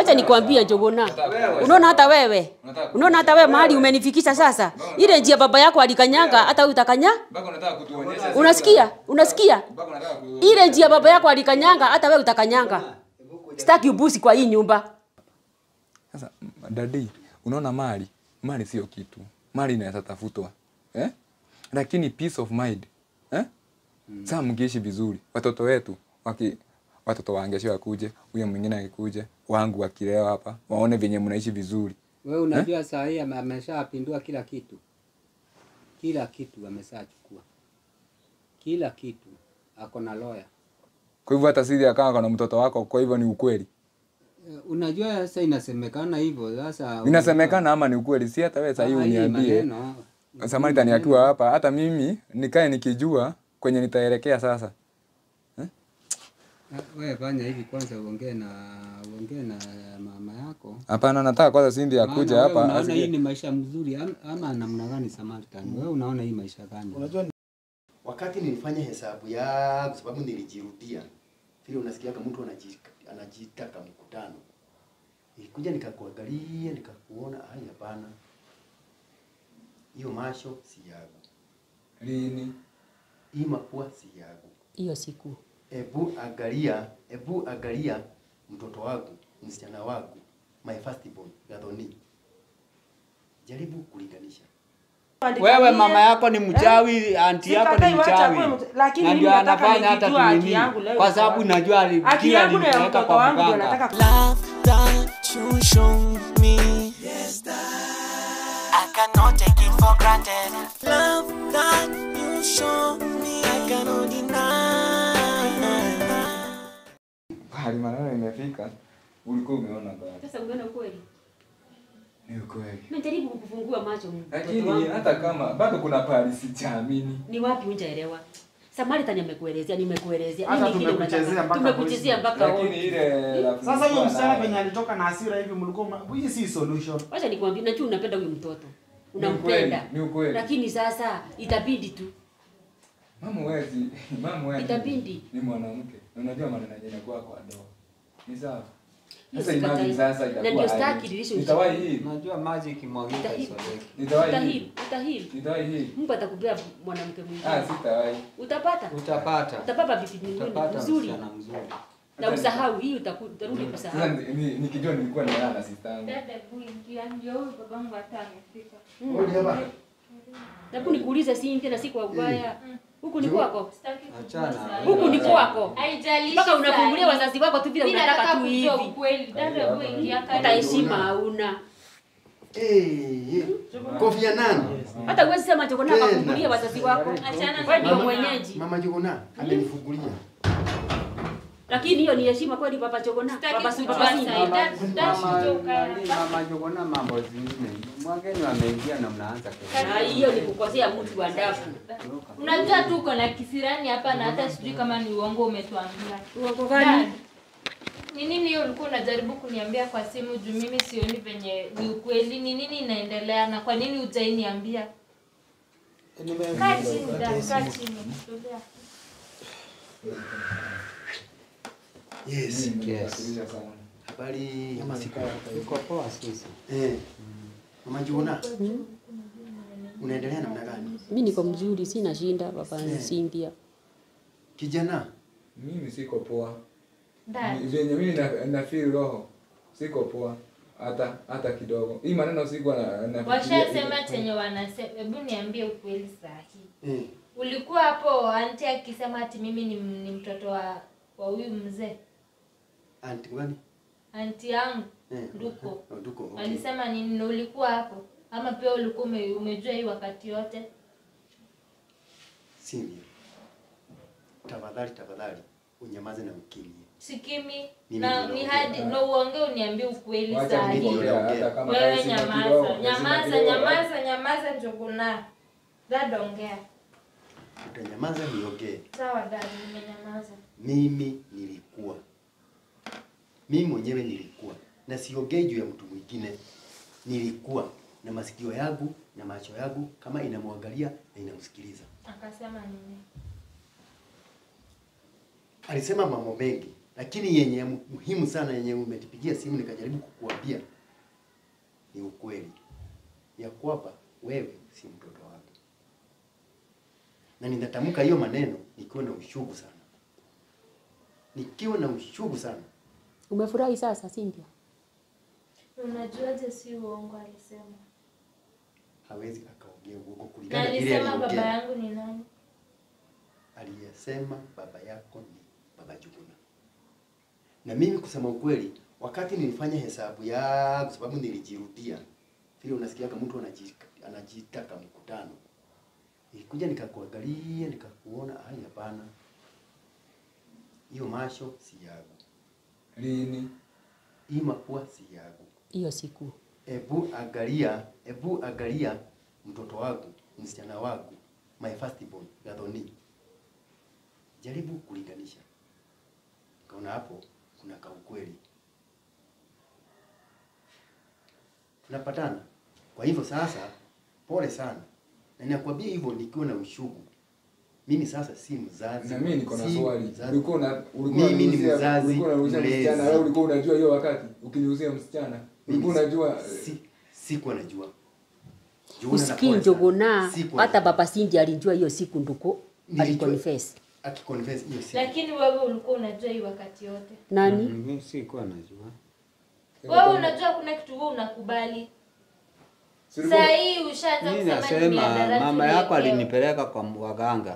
Acha nikwambie Njuguna. Unaona hata wewe. Unaona hata wewe mahali umenifikisha sasa. Ile njia baba yako alikanyanga hata wewe utakanya? Mpaka unataka kutuonyesha. Unasikia? Unasikia? Mpaka unataka ku... Ile njia baba yako alikanyanga hata wewe utakanyanga. Sitaki ubusi kwa hii nyumba. Sasa m- dadi, unaona mali, mali sio kitu. Mali inaweza tafutwa. Eh? Lakini peace of mind. Eh? Sasa mkiishi vizuri, watoto wetu waki watoto wangesho wakuje, huyo mwingine akikuje, wangu wakilewa hapa, waone venye mnaishi vizuri. Wewe unajua saa hii ame- ameshapindua kila kitu, kila kitu ameshachukua, kila kitu ako na lawyer. Kwa hivyo hata sisi akawa kana mtoto wako, kwa hivyo ni ukweli. Eh, Unajua sasa inasemekana hivyo sasa. Inasemekana ama ni ukweli, si hata wewe sasa hivi Ah, hii uniambie. maneno, Samaritan akiwa hapa, hata mimi nikae nikijua kwenye nitaelekea sasa. Ah, Wewe fanya hivi kwanza, uongee na uongee na mama yako. Hapana, nataka kwanza Cindy akuje Maana wewe hapa Unaona hii asikie. ni maisha mzuri am- ama namna gani Samaritan? Wewe unaona hii maisha gani? Unajua wakati nilifanya hesabu yangu, sababu nilijirudia vile unasikiaga mtu anaji- anajitaka mkutano, nilikuja nikakuangalia nikakuona, ai, hapana, hiyo masho si yangu, Lini? hii mapua si yangu. Hiyo siku. Ebu angalia, ebu angalia mtoto wangu, msichana wangu, my first born, Gathoni. Jaribu kulinganisha. Wewe mama yako ni mchawi, anti yako ni Sikatai wacha mchawi. kuwe mcha- lakini Na mimi ndio nataka anafanya hata nikijua haki tunini. yangu leo Kwa iko sababu wapi. najua ali- Haki kila yangu na ya alimpeleka mtoto kwa wangu ndio mganga. nataka Love that you show me. Yes, I cannot take it for granted. Love that you show me. I cannot deny. Hali maneno imefika, ulikuwa umeona bado. Sasa umeona kweli? Ni ukweli. Nimejaribu kukufungua macho mtoto Lakini wangu. hata kama bado kuna pahali sijaamini. Ni wapi unjaelewa? Samaritan amekuelezea, nimekuelezea. Hata Nini kile tumekuchezea unataka? mpaka Tumekuchezea voice mpaka Lakini wote. ile rafiki Sasa huyo kwa msichana naye- penye alitoka na hasira hivi mlikuwa mna- hii si solution. Wacha nikwambie, najua unapenda huyu mtoto. Ni ukweli, Unampenda. ni ukweli. Lakini sasa itabidi tu. Mama wezi, mama wezi. Itabidi. Ni mwanamke. Na Unajua maneno yenye kwa kwa ndoa. Ni sawa. Hiyo Sasa sikatai. imagine sasa Na itakuwa ndio aje. staki relationship. Nitawahi hii. Unajua maji ikimwagika Itahi- isoleki. Nitawahi hii. Utahili, utahili. Nitawahi hii. Mungu atakupea mwanamke Ah, mwingine. sitawahi. Utapata. Utapata. Utapata bibi mwingine Utapata mzuri. msichana mzuri. Na usahau hii utaku- utarudi Sasa kusahau. ni- ni- nikijua nilikuwa nalala na sister yangu. Dada kuingia ndio huyu babangu hata amefika. Odi hapa. Hebu nikuulize si tena si kwa ubaya. Huku ni kwako. Sitaki Achana. kujua saa hii. Huku ni kwako. Haijalishi Mpaka saa unafungulia hii. wazazi wako tu vile Mimi unataka nataka tu kujua hivi. ukweli. Dada kuingia Hata karibu. heshima hauna. Eh, eh, Kofi Annan. Hata uwezi sema chokona Tena. akafungulia wazazi wako. Achana Wewe ndio na mwenyeji. Mama Juguna amenifungulia. Lakini hiyo ni heshima kweli papa chokona. Sitaki Papa si kujua papa saa si. hii. Dad- dad Mama kutoka nani, hapa. mama Jogona mambo zingine. Mwageni wameingia na mnaanza kesho. Na hiyo ni kukosea mtu wa ndafu. Unajua tu uko na kisirani hapa na hata sijui kama ni uongo umetuambia. Uongo Dad, gani? Ni nini hiyo ulikuwa unajaribu kuniambia kwa simu juu mimi sioni venye ni ukweli? Ni nini inaendelea na kwa nini hujainiambia? Kaa chini dad, kaa chini. Tulia. Yes. Yes. sana. Habari ya masiku. Uko poa sisi. Eh. Mama Juguna. Unaendelea namna gani? Mimi niko mzuri, sina shinda papa Eh. Cynthia. Kijana. Mimi siko poa. Dad, Ni- Venye mimi na, na feel roho. Siko poa. Hata hata kidogo. Hii maneno siko na na washasema chenye wanasema. Hebu niambie ukweli sahi. Eh. Ulikuwa hapo anti akisema ati mimi ni, ni mtoto wa wa huyu mzee Anti gani? anti yangu Eh. Nduko. Oh, Nduko. Okay. alisema nini na ulikuwa hapo ama pia ulikuwa ume, umejua hii wakati yote Cynthia. Tafadhali tafadhali unyamaze na ukimya. sikimi Mimi na ndio ni naongea. hadi na uongee uniambie ukweli Wacha saa mimi hii ndio niongea hata kama wewe kaisi na nyamaza kidogo, nyamaza kaisi na kidogo. nyamaza nyamaza njuguna dada ongea Utanyamaza niongee. sawa dada nimenyamaza Mimi nilikuwa. Mimi mwenyewe nilikuwa. Na siongei juu ya mtu mwingine. Nilikuwa na masikio yangu na macho yangu kama inamwangalia na inamsikiliza. akasema nini Alisema mambo mengi, lakini yenye muhimu sana yenye umetipigia simu nikajaribu kukuambia ni ukweli ya kwamba wewe si mtoto wangu, na ninatamka hiyo maneno nikiwa na ushugu sana, nikiwa na ushugu sana. Umefurahi sasa Cynthia? Unajuaje si uongo alisema? Hawezi akaongea uongo Na kulingana na vile alisema baba aliongea. yangu ni nani? Aliyesema baba yako ni baba Juguna. Na mimi kusema ukweli, wakati nilifanya hesabu yangu, sababu nilijirudia vile unasikiaga mtu anaji- anajitaka mkutano, nilikuja nikakuangalia nikakuona, ai, hapana, hiyo masho si yangu, Lini? hii mapua si yangu. Hiyo siku. Ebu angalia, ebu angalia mtoto wangu, msichana wangu, my first born, Gathoni. Jaribu kulinganisha. Kaona hapo kuna kaukweli. Tunapatana. Kwa hivyo sasa, pole sana. Na ninakwambia hivyo nikiwa na ushugu. Mimi sasa si mzazi. Na mimi niko na si swali. mzazi. Ulikuwa una ulikuwa Mimi ni unaruhusia- mzazi ulikuwa unaruhusia mlezi. msichana wewe ulikuwa unajua hiyo wakati ukiniuzia msichana. Ulikuwa Mimi unajua si sikuwa najua. Juu Usikii na pole sana. njogona Sikuwa hata baba Cynthia alijua hiyo siku nduko Nilijua. aliconfess. akiconfess hiyo siku. Lakini wewe ulikuwa unajua hii wakati yote. Nani? Mimi sikuwa najua. Wewe unajua kuna kitu wewe unakubali. Si ulikuwa- Saa hii ushaanza Mimi kusema ni nasema mihadarati mama yako uliwekewa. alinipeleka kwa waganga.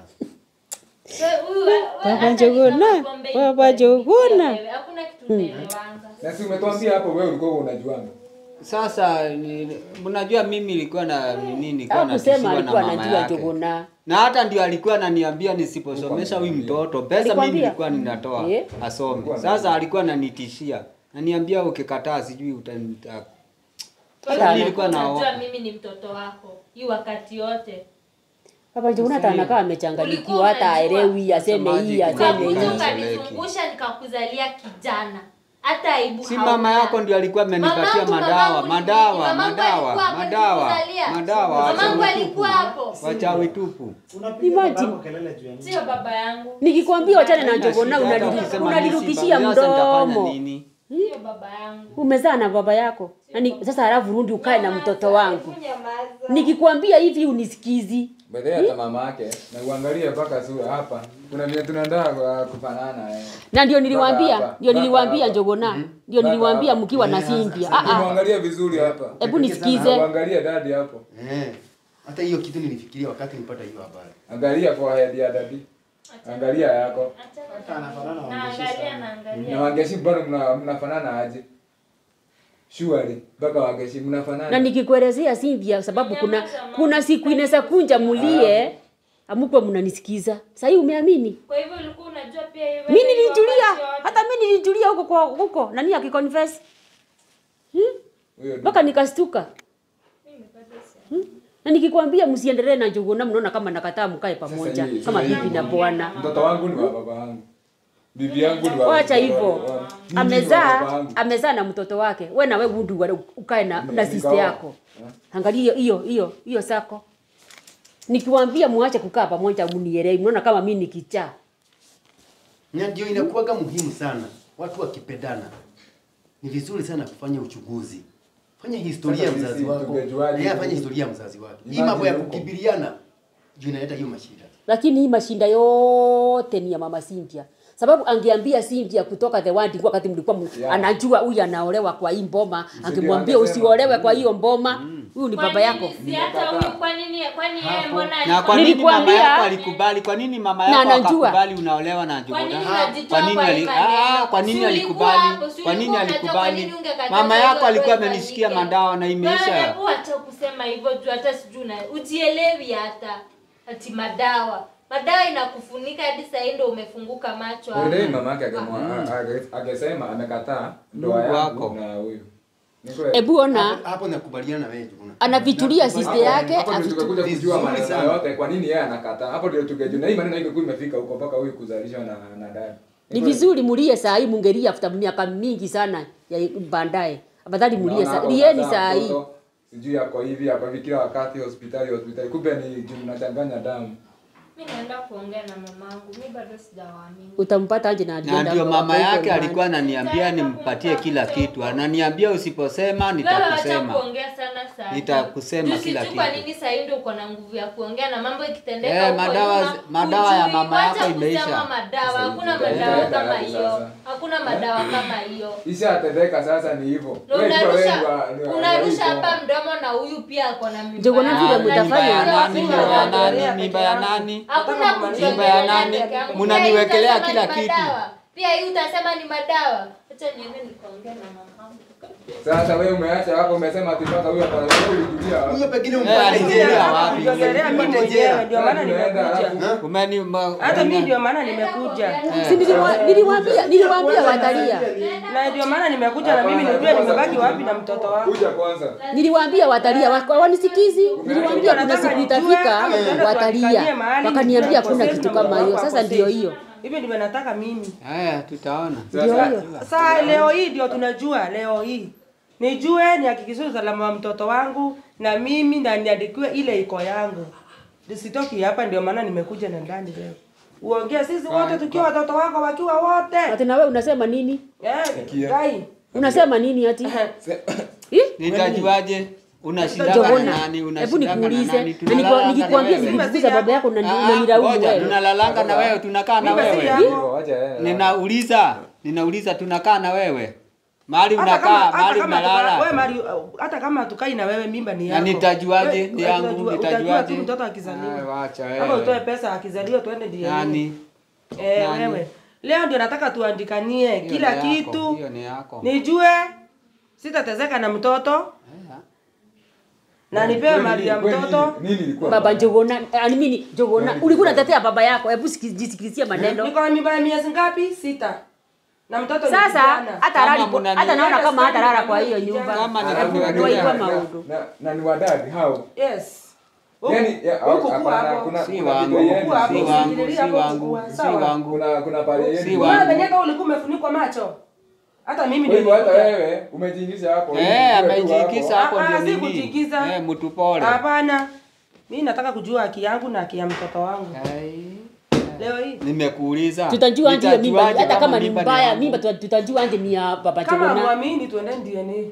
Wewe- huyu- wewe Baba hata Njuguna, nikama pombe Baba ilikuwa Njuguna. wewe, Hakuna kitu unaelewanza. Na si umetuambia hapo wewe ulikuwa unajuanga. Sasa ni- mnajua mimi nilikuwa na nini nilikuwa Hakusema natishiwa na alikuwa mama anajua yake. njogona. Na hata ndio alikuwa ananiambia nisiposomesha huyu mtoto pesa mimi Alikwambia? nilikuwa ninatoa Eh? asome. Sasa alikuwa ananitishia. Ananiambia ukikataa sijui utanita Wewe Sasa ulikuwa nilikuwa na unajua mimi ni mtoto wako hii wakati yote. Baba Njogona hata anakaa amechanganyikiwa hata unajua. aelewi aseme hii aseme Ukakuja hii. Ukakuja. ukanizungusha nikakuzalia kijana. Hata aibu Si hauna. mama yako ndio alikuwa amenipatia Mamangu, madawa, mamangu ni- madawa, mamangu madawa, alikuwa hapo madawa, nikuzalia. madawa, Mamangu wachawi alikuwa tupu. hapo. Wachawi tupu. Unapiga Imagine. babako kelele juu ya nini? Sio baba yangu. Nikikwambia wachane na Haina njogona shida, hata unaliru- ukisema unalirukishia mimi si baba, sasa nitafanya mdomo. nini? Sio baba yangu. Umezaa na baba yako. Na ni, sasa halafu rudi ukae na mtoto wangu. Hebu nyamaza. Nikikwambia hivi unisikizi. Baadaye hata mama yake na uangalie mpaka sura hapa. Kuna vile tunaendaa kwa kufanana eh. Na ndio Mpaka niliwaambia, hapa, ndio mpaka niliwaambia hapa. njogona. Ndio Mpaka niliwaambia hapa. mkiwa na Eh, Cynthia. sasa- Ah ah. Muangalie vizuri hapa. Hebu nisikize. Uangalie dadi hapo. Eh. Hata hiyo kitu nilifikiria wakati nilipata hiyo habari. Angalia forehead ya dadi. Angalia yako. Achana na anafanana mimi. na Wangeshi Naangalia sana. Na naangalia. wangeshi bado mna, mnafanana aje? Surely mpaka wangeshi mnafanana. Na nikikuelezea Cynthia sababu kuna kuna siku inaweza kunja mulie amukwe mnanisikiza. Sasa hii umeamini? Kwa hivyo ulikuwa unajua pia hiyo. Mimi hiyo nilitulia. wakati yote. Hata mimi nilitulia huko kwa huko. Nani akiconfess? Huyo Mpaka nikastuka. Mimi bado si- Na nikikwambia msiendelee na njuguna mnaona kama nakataa mkae Sasa pamoja hii- kama sasa bibi hii- na bwana. Mtoto wangu ni wa baba wangu. Bibi yangu ni wa Wacha wa- hivyo. wa- wa- mimi ni wa baba Amezaa wangu. amezaa na mtoto wake. We na we udu wa- ukae na, na Nikaoa. sister yako. Angalia hiyo hiyo hiyo hiyo sako. Nikiwaambia muache kukaa pamoja mnielewi. Mnaona kama mimi ni kichaa. Na ndio inakuwaga muhimu sana watu wakipendana. Ni vizuri sana kufanya uchunguzi. Fanya historia ya Sasa mzazi sisi wako. tungejuaje Na yeye afanye kuhusu- historia ya mzazi wake. Hii Imagine mambo ya huko. kukimbiliana juu inaleta hiyo mashida. Lakini hii mashinda yote ni ya mama Cynthia. Sababu angeambia Cynthia kutoka the word wakati mlikuwa m- Yeah. anajua huyu anaolewa kwa hii mboma, Ndio angemwambia angesema. usiolewe kwa hiyo mboma. Huyu ni Kwa baba nini yako. Si hata huyu kwa nini kwani yeye mbona Na alikuwa- kwa nini mama Nilikwambia- yako alikubali? Kwa nini mama Na yako anajua. akakubali unaolewa na Kwa Njuguna? nini Ah, unajitoa Kwa nini kwa hii ali- maneno? ah, kwa nini Si ulikuwa alikubali? hapo, si Kwa nini ulikuwa unajua kwa alikubali? nini ungekataza Mama hiyo yako alikuwa ifanyike? amenisikia madawa na Wewe imeisha. hebu acha kusema hivyo juu hata sijui una ujielewi hata ati madawa. Madawa inakufunika hadi saa hii ndio umefunguka macho hapo. Already mama yake agemwa- age- angesema amekataa ndoa Mungu yangu wako. na huyu. Ni kweli. Ebu ona Hapo, hapo nakubaliana na wewe Juguna. anavitulia sister yake Hapo ndio avitu- tungekuja kujua vizuri maneno sana. yote kwa nini yeye anakataa. Hapo ndio tungejua na hii maneno ingekuwa imefika huko mpaka huyu kuzalishwa na na dada. ni vizuri mulie saa hii mungelia after miaka mingi sana ya baadaye. Afadhali mulie Unaona saa hapo lieni unazaa saa hii. mtoto, Sijui yako hivi yako hivi kila wakati hospitali hospitali. Kumbe ni juu mnachanganya damu. mi naenda kuongea na mamangu mi bado sijawaamini utampata aje na na alienda ndio kwa- mama kwa- yake kwa- alikuwa ananiambia nimpatie kila kitu, ananiambia usiposema wewe acha nitakusema. kuongea sana saa hii. Nitakusema Juu kila sijui kwa kitu. nini saa hii ndio uko na nguvu ya kuongea na mambo ikitendeka Eh, huko madawa- nyuma, madawa ya hujui. mama Wacha yako kusema imeisha. madawa hakuna Sasa hivi madawa itaenda kama wapi hiyo sasa? hakuna madawa kama hiyo Ishatendeka sasa ni hivyo. na Wewe jua unarusha wewe wa- ni wa- unarusha wa- hapa mdomo na huyu pia ako na mimba Ndio kuna yake. vile Ah, mtafanya. mimba ya nani? Mimba Mimba ya ya nani? Mimba ya nani? hakuna Mimba ya kujiongelea nani? peke yangu. Mnaniwekelea Pia hii kila utasema ni kitu. madawa. pia hii utasema ni madawa acha niende nikaongea na mamangu Sasa wewe umeacha hapo umesema ati mpaka huyo hapa wewe ulijulia wapi? Huyo pengine Eh, umpate alijulia jela. wapi? Niliongelea mimi Umpate mwenyewe jela. ndio maana Tunaenda nimekuja. alafu- Umeni ma- Hata mimi una- ndio maana nimekuja. Si niliwa- niliwaambia niliwaambia watalia. Na ndio maana nimekuja na mimi nijue nimebaki wapi na mtoto wangu. Kuja kwanza. Niliwaambia watalia wa- wanisikizi. Niliwaambia kuna Nataka siku nijue itafika ama tuende watalia. tuandikanie mahali Wakaniambia nijue hakuna ako kitu safe na kama hiyo. mtoto Sasa wako ndio safe. hiyo. Hivyo ndivyo nataka mimi. Haya, tutaona. Ndio hiyo. Sasa leo hii ndio tunajua leo hii. Nijue nihakikishe usalama wa mtoto wangu na mimi na niandikiwe ile iko yangu. Nisitoki hapa ndio maana nimekuja na ndani leo. Uongee sisi wote tukiwa watoto wako wakiwa wote. Ati na wewe unasema nini? Eh, Gai. Unasema nini ati? Ih? Nitajuaje? Unashindana na Jogona, nani? hebu Unashindana na nikuulize, nani? na niko- Tunalalanga na nikikwambia wewe. nikikuguza baba yako unani- Ah, unanilaumu ngoja, wewe. tunalalanga na wewe, tunakaa na Mimba si wewe. yako. Hivyo acha yeye. Ninauliza, ninauliza tunakaa na wewe. Mahali Hata kama unakaa, hata mahali kama tuka- wewe unalala. mali hata kama tukai na wewe mimba ni Na yako. nitajuaje? Wewe- Ni yangu, utajua- nitajuaje? Utajua tu mtoto akizaliwa. Ah, wacha Ama wewe. utoe pesa akizaliwa tuende ndiye. Nani? Eh, Nani? wewe. Leo ndio nataka tuandikanie Hiyo kila ni yako, kitu. Hiyo ni yako. Nijue sitatezeka na mtoto Eh, na nipewe mali ya Kwani mtoto. Nini ilikuwa? Baba Njogona, I mean Njogona, ulikuwa unatetea baba yako. Hebu siki- jisikilizie maneno. Niko na mimba ya miezi ngapi? Sita. Na mtoto ni Sasa kijana. hata Kama lali mnani- hata naona kama hata lala kwa hiyo nyumba. Kama ni Hebu kuwekelea- toa hiyo Na- maundu. na- Na ni wadadi hao. Yes. Huku- Yaani ya- huku kuwa hapana, hapo. kuna Si kuna wangu, video Huku yenu. hapo, si si- wangu, usiingililie si hapo wangu, kukua, si sawa? wangu. Kuna kuna pale Si yenu. wangu. Wewe venyewe kama ulikuwa umefunikwa macho. Hata mimi Kwa hivyo hata nilikuja. wewe umejiingisha hapo. Eh, Wewe tu amejiikisa hapo. hapo Ah, ndio si nini? kujiikiza. Eh, mtu pole. Hapana. Mimi nataka kujua haki yangu na haki ya mtoto wangu. Ai, Leo hii. Nimekuuliza. Tutajua anje hiyo mimba Nitajuaje hata kama ni mimba mbaya, yangu? mimba tuta- tutajua anje ni ya baba Kama Njogona. muamini tuendeni DNA.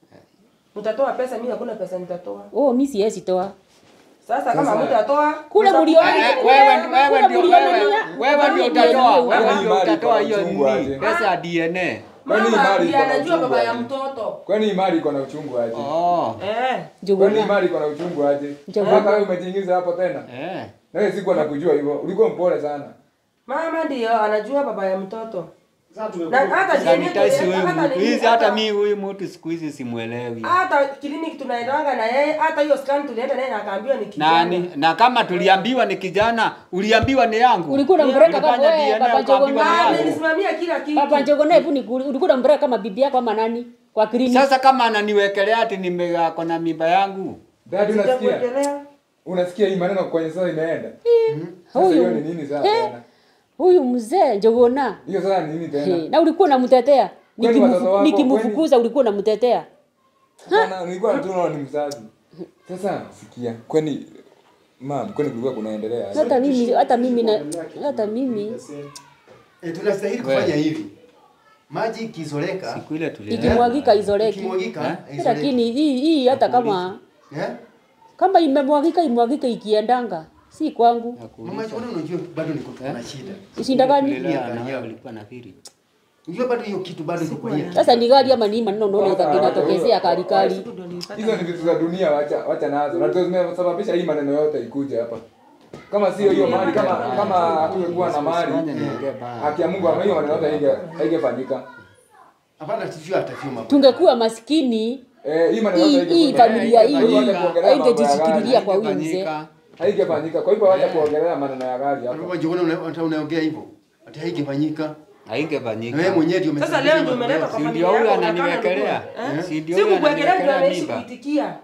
Mtatoa pesa, mimi hakuna pesa nitatoa. Oh, mimi siwezi toa. Sasa kama Sasa- mtatoa Kule mta- mliona Eh, kule- wewe wewe kule ndio mliona wewe nia- wewe ndio kule utatoa mliona- wewe Kwani ndio mali utatoa iko na hiyo uchungu nini aje? pesa ya DNA. Kwani hii Mama mali ndiye iko na anajua uchungu baba ya aje? mtoto. Kwani hii mali iko na uchungu aje? Oh. Eh. Kwani hii Njogona. mali iko na uchungu aje? Njogona. Mpaka wewe umejiingiza hapo tena. Eh. Na wewe sikuwa nakujua hivyo. Ulikuwa mpole sana. Mama ndio anajua baba ya mtoto. Na hata Sanitize huyu hata mtu. nini, Hizi hata mi huyu mtu siku hizi simuelewi. hata kliniki tunaendanga na yeye, hata hiyo scan tulienda naye na akaambiwa ni kijana. Nani? Na kama tuliambiwa ni kijana, uliambiwa ni yangu. Ulikuwa unampeleka kama Ulifanya wewe DNA baba ukaambiwa Njogona. ni Ah, yangu. nilisimamia kila kitu. Baba Njogona, hebu nikuli- ulikuwa unampeleka kama bibi yako ama nani? Kwa kliniki. Sasa kama ananiwekelea ati nimeko na mimba yangu. Dad unasikia? Sijakuwekelea. Unasikia hii maneno kwenye sasa inaenda? Sasa hiyo ni nini sasa Eh, tena? Huyu mzee Njogona. Hiyo sasa ni nini tena? Hey, na ulikuwa unamtetea. Kwani Nikimufu- watoto wako- Nikimfukuza ulikuwa unamtetea. Bana, nilikuwa tu naona ni mzazi. Sasa sikia, kwani mam, kwani kulikuwa kunaendelea aje? Hata mimi hata mimi na hata mimi Eh, tunastahili kufanya hivi. Maji ikizoleka, Siku ile tulienda. ikimwagika izoleki. ikimwagika, Eh? izoleke. Lakini hii hii hata kama Eh? kama imemwagika imwagike ikiendanga si kwangu. Mama, mbona unajua bado niko na shida. Ishinda gani? Tulilala na wewe ulikuwa na firi. Unajua bado hiyo kitu bado iko kwa hiyo. Sasa ni gari ama ni maneno unaona ita- inatokezea kali kali. Siku ndio nilipata. Hizo ni vitu za dunia, wacha wacha nazo. Na ndio zimesababisha hii maneno yote ikuje hapa. Kama sio hiyo mali, kama kama hatungekuwa na mali, Fanya niongee baya. haki ya Mungu ama hiyo maneno yote hainge haingefanyika. Hapana, sijui atafio mambo. Tungekuwa maskini Eh, hii maneno hii yote hii haingefanyika. familia Kwa hivyo hii wacha kuongelea mambo ya haingejishikilia gari. kwa huyu mzee. Haingefanyika. Haingefanyika. Kwa hivyo wacha kuongelea maneno ya gari hapo. Hapo njoo una unaongea hivyo. Ati haingefanyika. Haingefanyika. Wewe mwenyewe ndio Sasa umesababisha leo ndio mambo umeleta yote. kwa Si familia ndio huyu yako, unataka ananiwekelea? nijue, eh? Si ndio Si huyu kukuwekelea ndio ananiwekelea ameishi mimba? kuitikia.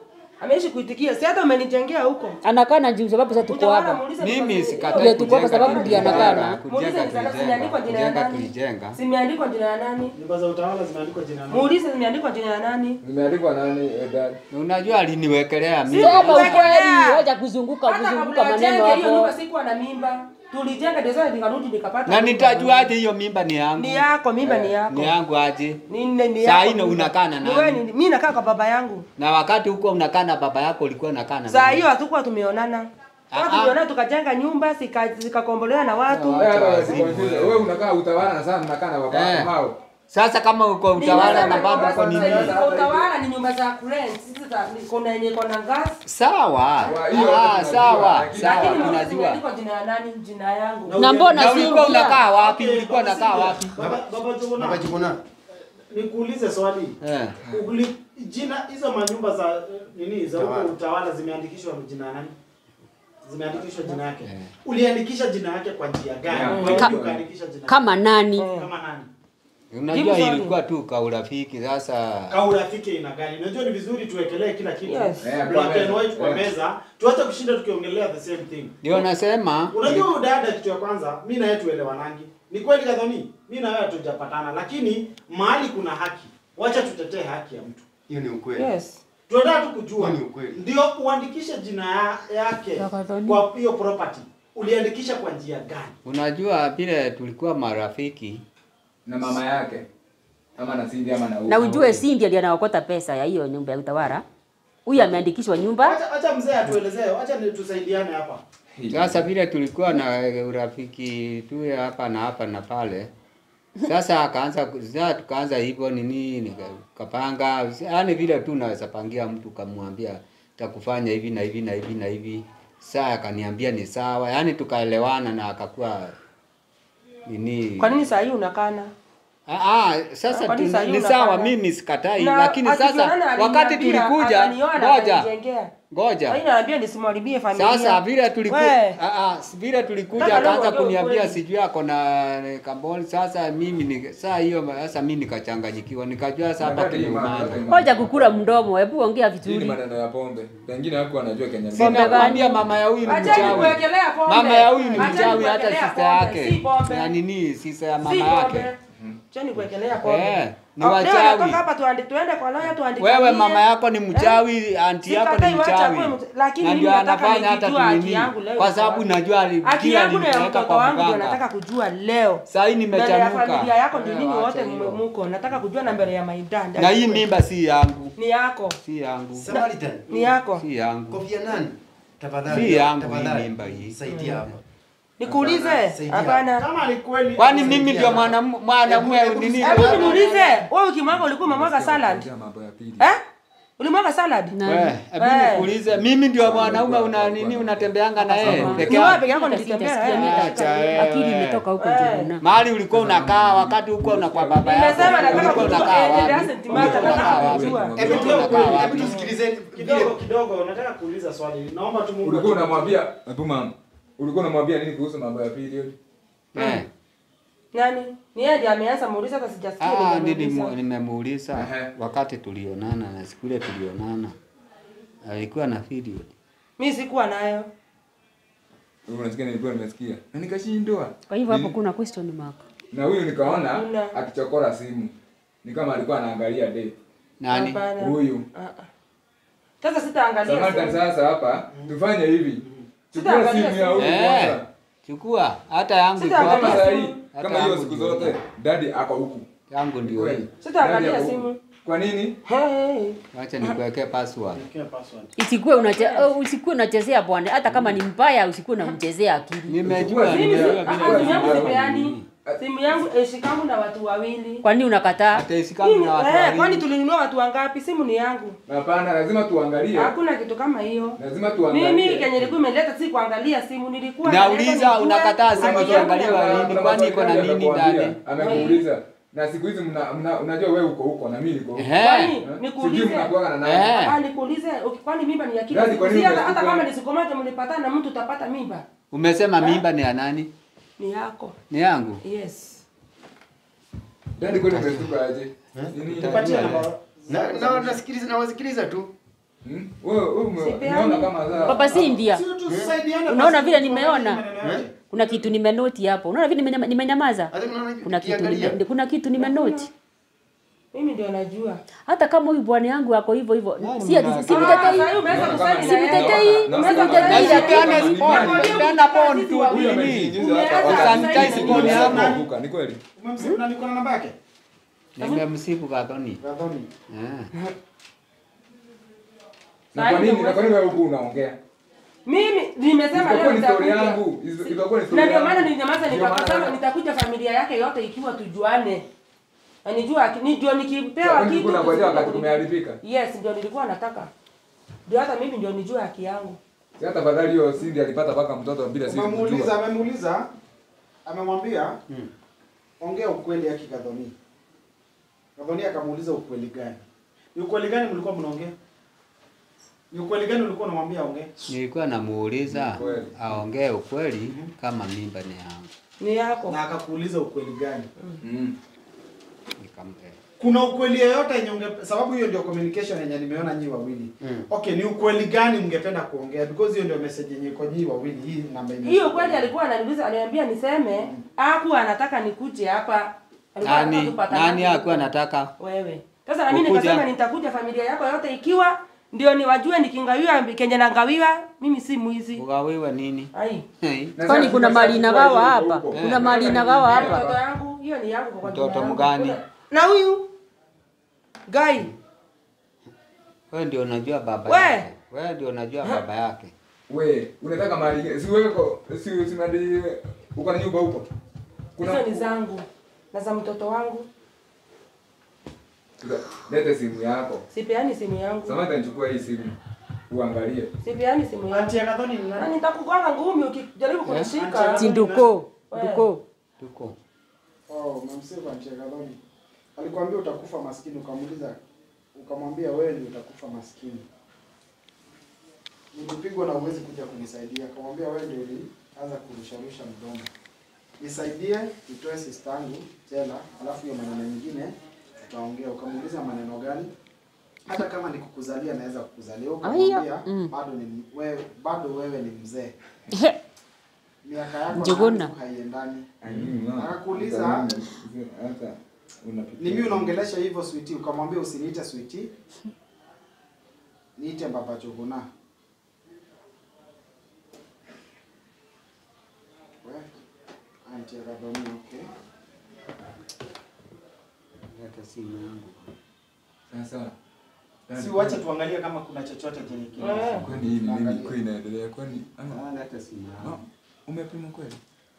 Ameishi kuitikia. Si hata umenijengea huko. anakaa na juu sababu sasa tuko Utaona hapa muulize Mimi kwa- sikatai Ndio tuko hapa sababu kujenga, ndio anakaa na- kujenga, Muulize kujenga, ni zimeandikwa jina ya kujenga nani? tulijenga. Zimeandikwa jina ya nani? Nyumba za utawala zimeandikwa jina nani? Muulize zimeandikwa jina ya nani? Zimeandikwa nani eh, dad? Unajua aliniwekelea mimi. sema Kuwekelea. ukweli wacha kuzunguka Hata kuzunguka kabla maneno ajenge hiyo nyumba hapo sikuwa na mimba. Tulijenga ndio sasa nikarudi nikapata. Na nyumba. nitajuaje hiyo mimba ni yangu? Ni yako, mimba ni yako. Ni yangu aje? Ni ni ni Saa yako hii na mimba. unakaa na Ni nani? wewe ni- Mimi nakaa kwa baba yangu. Na wakati huko unakaa na baba yako ulikuwa unakaa na Saa nani? hiyo hatukuwa tumeonana. Ah, Watu ah. tumeonana tukajenga nyumba zika- zikakombolewa na watu. Na Wewe hata Wacha wasikonfuse. wazimu, Wewe unakaa utawala na sana unakaa na baba Eh. yako hao. Sasa kama uko utawala na Nimesema bado uko kwamba nini? sasa hivi Utawala ni nyumba za kurent. Sisi za ni- kuna yenye iko na gas. Sawa. Wa- hiyo Ah, tunajua, sawa. lakini- Sawa, Lakini muulize tunajua. zimeandikwa jina ya nani? Jina yangu. na mbona Na ulikuwa Cynthia? unakaa wapi? Okay, Ulikuwa Baba unakaa Cynthia. wapi? Baba Baba Juguna. Baba Juguna. Nikuulize swali. Eh. Uli, jina hizo manyumba za eh, nini za huko Utawala. utawala zimeandikishwa jina ya nani? Zimeandikishwa jina yake. Eh. Uliandikisha jina yake kwa njia gani? Kwa Ka- hiyo ukaandikisha jina kama nani kama nani? Unajua Jibu swali. ilikuwa tu kaurafiki sasa. Kaurafiki ina gani? Unajua ni vizuri tuwekelee kila kitu. Yes. Eh, Black and kwa white kwa meza. meza. Tuache kushinda tukiongelea the same thing. Ndio nasema Unajua huyu dada kitu ya kwanza, mimi na yeye tuelewanangi. Ni kweli kadhani, mimi na wewe hatujapatana, lakini mahali kuna haki. Wacha tutetee haki ya mtu. Hiyo ni ukweli. Yes. Tunataka tu kujua. Hiyo ni ukweli. Ndio uandikishe jina ya, yake Kadhani. kwa hiyo property. Uliandikisha kwa njia gani? unajua vile tulikuwa marafiki Na mama yake. Ama na Cindy ama na na ujue Cindy ndiye anaokota pesa ya hiyo nyumba ya utawala huyu ameandikishwa nyumba Acha acha mzee atuelezee, acha ni tusaidiane hapa. Sasa vile tulikuwa na urafiki tu ya hapa na hapa na pale, sasa akaanza ku- sasa tukaanza hivyo nini, nikapanga yaani vile tu naweza pangia mtu kamwambia takufanya hivi na hivi na hivi na hivi, saa akaniambia ni sawa, yaani tukaelewana na akakuwa nini. Kwa nini saa hii unakana? Ah, ah, sasa Kwa nini tuna- saa hii ni unakana? sawa, mimi sikatai, Na lakini sasa akionana wakati aliniambia, tulikuja, akaniona, ngoja akanijengea. ngoja Kwa hiyo naambia nisimharibie familia. sasa vile tulikuwa We. ah, ah, vile tulikuja Kaka, akaanza ndio kuniambia ukweli. sijui ako na kamboni. Sasa mimi ni saa hiyo sasa mimi nikachanganyikiwa, nikajua sasa hapa Wakati kimeumana. imani- ngoja kukula mdomo hebu ongea Hii ni vizuri maneno ya pombe. Pengine hakuwa anajua Kenya. Pombe gani? Nakwambia mama ya huyu ni Acheni mchawi. kuwekelea pombe. Mama ya huyu ni Acheni mchawi, hata kuwekelea sister pombe, yake si pombe. na nini sister ya Si mama pombe. yake. Acheni kuwekelea pombe. Eh, ni Ah, leo wachawi. natoka hapa tuandi- tuende kwa lawyer tuandikanie. Wewe mama yako ni mchawi, anti yako ni Sikatai, wacha mchawi. akuwe mcha- lakini Na mimi ndio nataka anafanya hata nikijua haki tunini. yangu leo Kwa iko sababu wapi. najua ali- haki kila yangu na ya alinipeleka mtoto kwa wangu ndio mganga. nataka kujua leo. Saa hii Mbele ya nimechanuka. familia yako ndio Eh, nini wacha wote hiyo. muko. Nataka kujua na mbele ya maidanda. Na hii mimba si yangu, ni yako. si yangu, Samaritan. Ni yako. si yangu. Kofia nani? Tafadhali. Si yangu tafadhali. hii mimba hii. Saidia hapa. Nikuulize? Saidia. Hapana. Kama ni kweli Kwani mimi ndio mwanamu- mwanamume Hebu- nini? Hebu niulize, wewe ukimwaga ulikuwa umemwaga salad? Ongea mambo ya pili. Eh? Ulimwaga salad? We, hebu Eh. nikuulize, mimi ndio mwanaume una nini unatembeanga na yeye peke Ni wewe yako? peke yako Hata nilitembea sijasikia na mimi yeye. Acha wewe. akili imetoka huko Eh. Njuguna Mahali ulikuwa unakaa wakati huko una kwa baba yako. Nimesema nataka ulikuwa kujua unakaa eh, it wapi? doesn't matter, Ulikuwa nataka unakaa wapi? kujua. Hebu Ulikuwa tu- unakaa hebu wapi? tusikilizeni kidogo vile kidogo nataka kuuliza swali. Naomba tu Mungu Ulikuwa atupe- unamwambia hebu mama. Ulikuwa unamwambia nini kuhusu mambo ya period? Eh. Nani? Ni yeye ndiye ameanza muuliza hata sijasikia. Ah, nimemuuliza. nilimu- nimemuuliza Ehe. wakati tulionana na siku ile tulionana alikuwa na period. Mimi sikuwa nayo. Wewe unasikia nilikuwa nimesikia. Na nikashindwa. kwa hivyo hapo Nili- kuna question mark Na huyu nikaona Hakuna. akichokora simu. Ni kama alikuwa anaangalia date. Nani? Hapana. Huyu. Ah, ah. Sasa sitaangalia. Samantha simu. sasa hapa tufanye hivi. Chukua Sitaangalia simu ya huyu Eh. kwanza. Chukua hata yangu iko Sitaangalia Kama hapa. saa simu. hii, Hata kama hiyo yangu siku ndio zote, hii. dadi ako huku. Yangu ndio Kweli. hii. Sitaangalia Dadi ako simu. huku. Kwa nini? Hey. Wacha nikuwekee password. Niwekee password. isikuwe unache, uh, usikuwe unachezea bwana hata kama ni mbaya usikuwe unamchezea akili Nimejua, Mimi Mimi si- nimejua ah, vile ah, simu yangu vile- sipeani. Simu yangu eshikangu na watu wawili. kwa nini unakataa hata isikangu na watu Eh, kwani wawili. tulinunua watu wangapi? Simu ni yangu. Hapana, lazima tuangalie. Hakuna kitu kama hiyo. Lazima tuangalie. Mimi kenye nilikuwa imeleta si kuangalia simu, nilikuwa Nauliza, naleta nijue unakataa simu haki yangu ikiangaliwa ya- lini? kwani iko na nini ndani? Amekuuliza. Na siku hizi mna, mna, unajua wewe uko huko na mimi niko huko. Ehe. Kwani Eh? nikuulize. Sijui mnakuwa na nani. Eh. Ah, nikuulize, uki- kwani mimba ni ya kila Yaani siku? kwa nini Si hata unashtuka? hata kama ni siku moja mlipatana na mtu utapata mimba. Umesema mimba ni ya nani? Ni yako. Ni yangu. Yes. Dadi kwani umestuka aje? Nini? Nipatie namba. na na nasikiliza na wasikiliza tu. Hmm? Wewe wewe ume- Sipeani. umeona kama za Papa Cynthia, Sio tusaidiane Unaona basi, vile tuangalie nimeona? maneno yake. kuna kitu nimenoti hapo. Unaona vile nimenyama- nimenyamaza? Hata mnaona Kuna kitu ukiangalia, nime, kuna kitu nimenoti. Mimi ndio najua. Hata kama huyu bwana yangu ako hivyo hivyo, Nani si ati mnataka? si Ah, mtetei. sasa umeweza kusema Si mtetei, Na- si na- mtetei. na- Peana na- spot, na- peana phone tu Huyu nini? amejiingiza Umeanza hapa. kusanitize Wakati- phone yako. Kuanguka, Ni kweli. Umemsifu na niko na namba yake? Nimemsifu Gathoni. Gathoni. Eh. Na kwa nini na kwa nini wewe huku unaongea? Mimi nimesema Itakuwa leo ni story nitakuja. yangu. Is- itakuwa ni story Na ndio yangu. maana nilinyamaza Ndio maana- nikasema nitakuja familia yake yote ikiwa tujuane. Na nijua ni ndio nikipewa Kwani kitu. ulikuwa unangojea wakati kusudi- kumeharibika? Yes, ndio nilikuwa nataka. Ndio hata mimi ndio nijue haki yangu. Si hata fadhali hiyo Cindy alipata mpaka mtoto bila sisi Umemuuliza, kujua. amemuuliza, amemwambia ongea ukweli yake Gathoni. Gathoni akamuuliza ukweli gani? Ni ukweli gani mlikuwa mnaongea? Ni ukweli gani ulikuwa unamwambia aongee? Nilikuwa namuuliza Ni kweli. aongee ukweli kama mimba ni yangu. Ni yako. Na akakuuliza ukweli gani? Mm. Nikamwambia. Kuna ukweli yoyote yenye unge sababu hiyo ndio communication yenye nimeona nyi wawili. Mm. Okay, ni ukweli gani mngependa kuongea because hiyo ndio message yenye iko nyi wawili hii namba ime. Hiyo kweli alikuwa ananiuliza ananiambia niseme hakuwa anataka nikuje hapa. Alikuwa anataka Nani tupatane nani hapo. hakuwa nataka? wewe. Sasa na mimi Ukuja. nikasema nitakuja familia yako yote ikiwa ndio niwajue nikingawiwa kenye nangawiwa mimi si mwizi. Ugawiwa nini? Ai. Hey. Na Kwani sasa kuna sasa mali sasa inagawa huko hapa? huko. Kuna mali inagawa hapa? Mtoto yangu hiyo ni yangu kwa Mtoto jina yangu. mgani? Na huyu Gai. Wewe ndio unajua baba We. yake. Wewe ndio unajua baba yake. We, unataka mali si wewe ko si si mali uko na nyumba huko. Hizo ni zangu na za mtoto wangu. Lete simu yako. Sipeani simu yangu. Samantha nichukua hii simu. Uangalie. Sipeani simu yangu. Auntie ya Gathoni ni Na nani? nitakugonga ngumi ukijaribu kunishika. Auntie Sinduko. Duko. Tuko. Oh, umemsave Auntie ya Gathoni. Alikwambia utakufa maskini ukamuuliza ukamwambia wewe ndio utakufa maskini. Nilipigwa na uwezi kuja kunisaidia. Akamwambia wewe ndio ulianza kurusharusha mdomo. Nisaidie nitoe sister yangu jela, alafu hiyo maneno mengine tutaongea. Ukamuuliza maneno gani? Hata kama ni kukuzalia naweza kukuzalia. Ukamwambia Aya, mm. bado ni wewe bado wewe ni mzee. Miaka yako Njuguna. na haiendani. Akakuuliza Akakuuliza, hata unapitia. Ni mimi unaongelesha hivyo sweetie, ukamwambia usiniite sweetie. Niite baba Joguna. We, Auntie Gathoni, okay. Leta simu yangu. Sasa. Si uache tuangalie kama kuna chochote chenye kile. Eh. Kwani hii ni nini kwa inaendelea? Kwani ama Ah, Leta simu no, yangu. umepimwa kweli?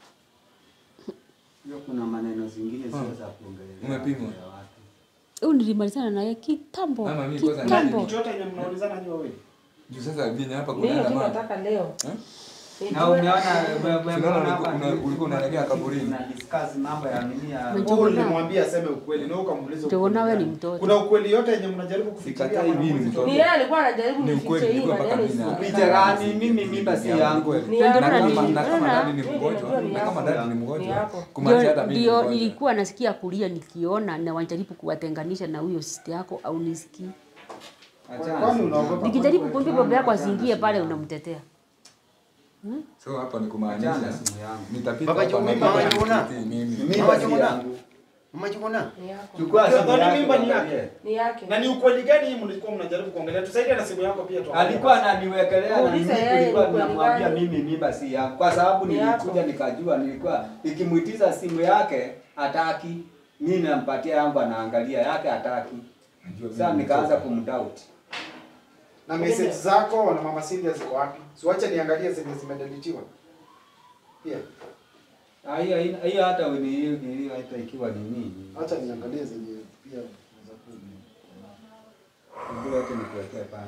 Hiyo kuna maneno zingine sio za kuongelea. Umepimwa? ya watu. Huyu nilimalizana naye kitambo. Mama, mimi kwanza Kitambo. Ni chochote yenye mnaulizana nyi wawili. Juu sasa vyenye hapa Mimi kunaenda tu mama. nataka leo. Eh? Nijue- Na umeona Tunaona umeona ulikuwa- hapa una- ulikuwa unaelekea kaburini. na discuss mambo ya nini ya Unajua- Wewe ulimwambia aseme ukweli na wewe ukamuuliza Joguna ukweli wewe ni gani. mtoto. Kuna ukweli yote yenye mnajaribu kufikiria Sikatai ama mimi hamwezi mtoto. Ni kuongea? yeye alikuwa anajaribu Ni nifiche ukweli, hii nilikuwa mpaka maneno mimi na- isiwe. Picha gani? Mimi mimba si yangu. Ni Na yako. kama Ndio, na kama unaona? ndani ni Mimi mgonjwa, najua ni na kama yako. ndani ni Ni mgonjwa. yako. Kumaanisha hata Ndio mimi ni ndio mgonjwa. nilikuwa nasikia kulia nikiona na wanajaribu kuwatenganisha na huyo sister yako au nisikii. Kwani unaogopa? Nikijaribu kumwambia baba yako asiingie pale unamtetea. So hapa ni kumaanisha Achana simu yangu. nitapita Baba hapa Joguna, na Mama baba Joguna. nisikii mimi. Mimba si Joguna. yangu. Mama Joguna. Ni yako. Chukua simu Gathoni yako. mimba ni uangalie. yake. Ni yake. Na ni ukweli gani hii mlikuwa mnajaribu kuongelea? Tusaidie na simu yako pia tuangalie. Alikuwa ananiwekelea na Muulize mimi yeye tulikuwa ni kweli tunamwambia gani? mimi mimba si yangu kwa sababu Ni yako. nilikuja nikajua nilikuwa nikimuitiza simu yake hataki mimi nampatia yangu anaangalia yake hataki Najua sasa mimi nikaanza ni kumdoubt Na message zako na mama Cynthia ziko wapi? Siwache niangalie zenye zimedeletiwa. Pia. Ah, hiyo haina- hiyo hata ni hiyo hiyo hata ikiwa ni nini Acha niangalie zenye pia za kuja. ndio yote nikuwekea pale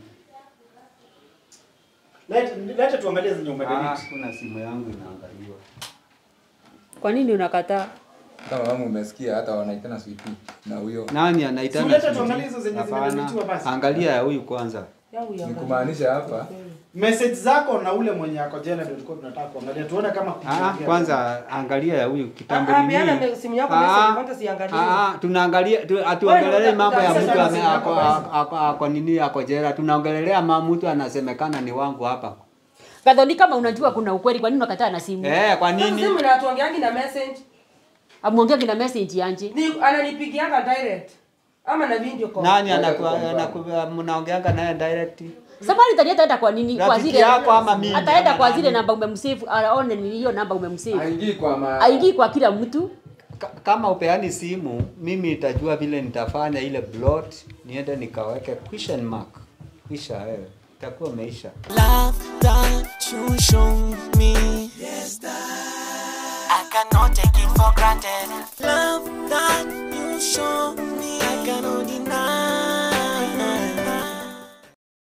Lete lete tuangalie zenye ah umedelete. kuna simu yangu inaangaliwa Kwa nini unakataa? Kama mama umesikia hata wanaitana sweetie na huyo. nani anaitana Suleta sweetie? tuangalie hizo zenye Hapana. zimedeletiwa basi. angalia ya huyu kwanza yangu Ni iangalie. kumaanisha hapa Message zako na ule mwenye ako jela ndio tulikuwa tunataka kuangalia tuone kama Ah, kukiongea. kwanza angalia ya huyu kitambo Ah, ah, nini. peana me- simu yako Ah, message, kwanza siangalie. ah, ah, tunaangalia tu, atuongelelei Wewe mambo ya utaangalia mtu sana ame- simu ako, yako ako, ako, ako nini ako jela. Tunaongelelea ma mtu anasemekana ni wangu hapa. Gathoni, kama unajua kuna ukweli, kwa nini unakataa na simu? Eh, kwa Sasa nini? simu inatuongeangi na message. Amuongea na message yanje. Ni ananipigianga direct. Ama na video call. Nani anaku anaku mnaongeanga naye direct? Samani tani ataenda kwa nini? Kwa Rafiki zile yako ama mimi? Ataenda ama kwa nani? zile namba umemsave, aone ni hiyo namba umemsave. haingii kwa ma Aingii kwa kila mtu. Ka- kama upeani simu mimi nitajua vile nitafanya ile blot niende nikaweke question mark kisha wewe itakuwa umeisha Love that you show me. Yes, that I cannot take it for granted. Love that you show me. I cannot deny.